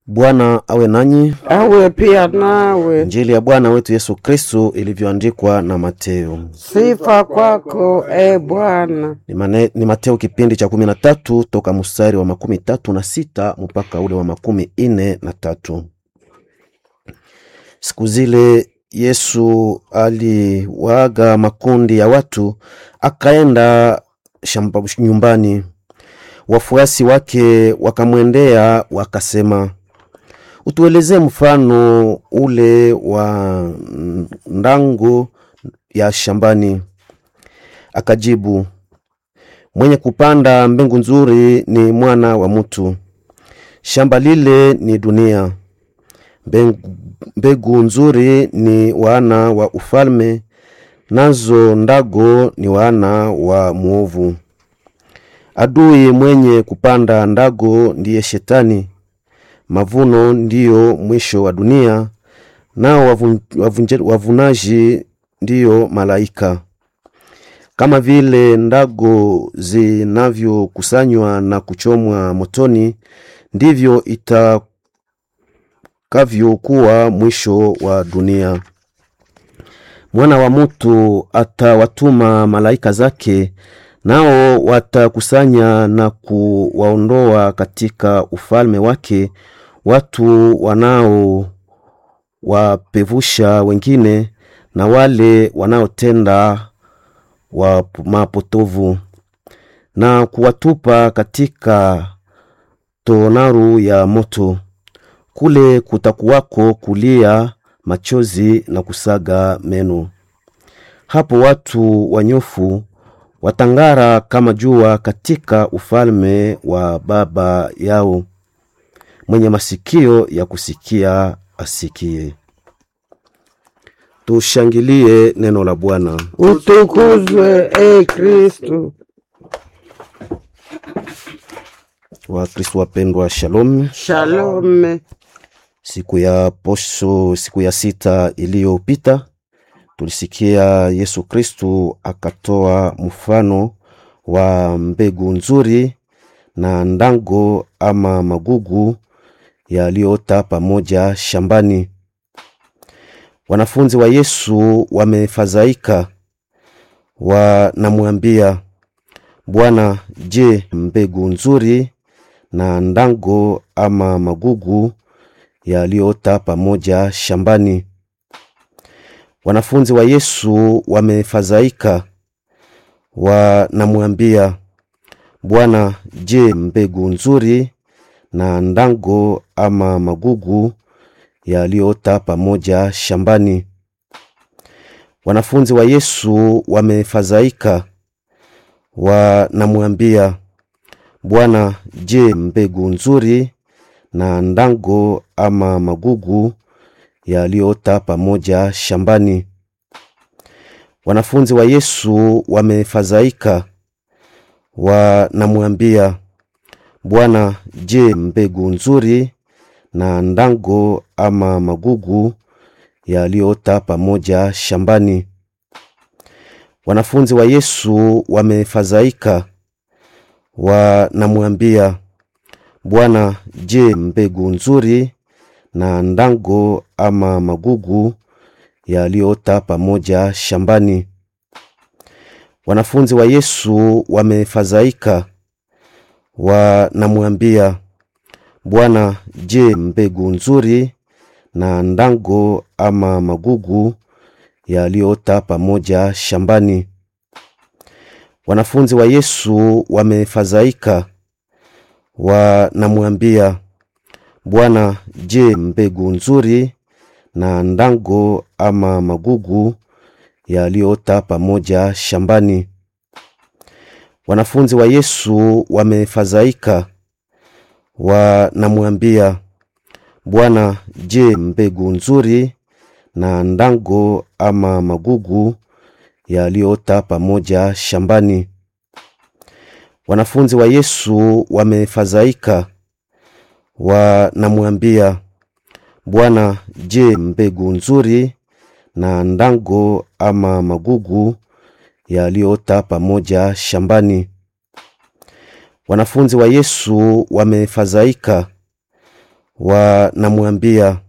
Bwana awe nanyi. awe pia nawe. Injili ya Bwana wetu Yesu Kristo ilivyoandikwa na Mateo. Sifa kwako e Bwana. Ni, mane, ni Mateo kipindi cha kumi na tatu toka mstari wa makumi tatu na sita mpaka ule wa makumi ine na tatu. Siku zile Yesu aliwaaga makundi ya watu, akaenda shamba nyumbani. Wafuasi wake wakamwendea wakasema, utuelezee mfano ule wa ndango ya shambani. Akajibu, mwenye kupanda mbegu nzuri ni mwana wa mtu. Shamba lile ni dunia. Mbegu, mbegu nzuri ni wana wa ufalme, nazo ndago ni wana wa mwovu. Adui mwenye kupanda ndago ndiye Shetani. Mavuno ndiyo mwisho wa dunia, nao wavun, wavunje- wavunaji ndiyo malaika. Kama vile ndago zinavyokusanywa na kuchomwa motoni, ndivyo itakavyokuwa mwisho wa dunia. Mwana wa mutu atawatuma malaika zake, nao watakusanya na kuwaondoa katika ufalme wake watu wanao wapevusha wengine na wale wanaotenda wa mapotovu na kuwatupa katika tonaru ya moto. Kule kutakuwako kulia machozi na kusaga meno. Hapo watu wanyofu watang'ara kama jua katika ufalme wa Baba yao. Mwenye masikio ya kusikia asikie. Tushangilie neno la Bwana. Utukuzwe e Kristu. Wakristo wapendwa, shalom. Shalome. Siku ya posho, siku ya sita iliyopita, tulisikia Yesu Kristu akatoa mfano wa mbegu nzuri na ndango ama magugu yaliyoota pamoja shambani. Wanafunzi wa Yesu wamefadhaika, wanamwambia Bwana, je, mbegu nzuri na ndango ama magugu yaliyoota pamoja shambani? Wanafunzi wa Yesu wamefadhaika, wanamwambia Bwana, je, mbegu nzuri na ndango ama magugu yaliyoota pamoja shambani? Wanafunzi wa Yesu wamefadhaika, wanamwambia Bwana, je, mbegu nzuri na ndango ama magugu yaliyoota pamoja shambani? Wanafunzi wa Yesu wamefadhaika, wanamwambia Bwana, je, mbegu nzuri na ndango ama magugu yaliyoota pamoja shambani? Wanafunzi wa Yesu wamefadhaika, wanamwambia Bwana, je, mbegu nzuri na ndango ama magugu yaliyoota pamoja shambani? Wanafunzi wa Yesu wamefadhaika, wanamwambia Bwana, je, mbegu nzuri na ndango ama magugu yaliyoota pamoja shambani? Wanafunzi wa Yesu wamefadhaika, wanamwambia Bwana, je, mbegu nzuri na ndango ama magugu yaliyoota pamoja shambani? Wanafunzi wa Yesu wamefadhaika, wanamwambia Bwana, je, mbegu nzuri na ndango ama magugu yaliyoota pamoja shambani? Wanafunzi wa Yesu wamefadhaika, wanamwambia Bwana, je, mbegu nzuri na ndango ama magugu yaliyoota pamoja shambani? Wanafunzi wa Yesu wamefadhaika, wanamwambia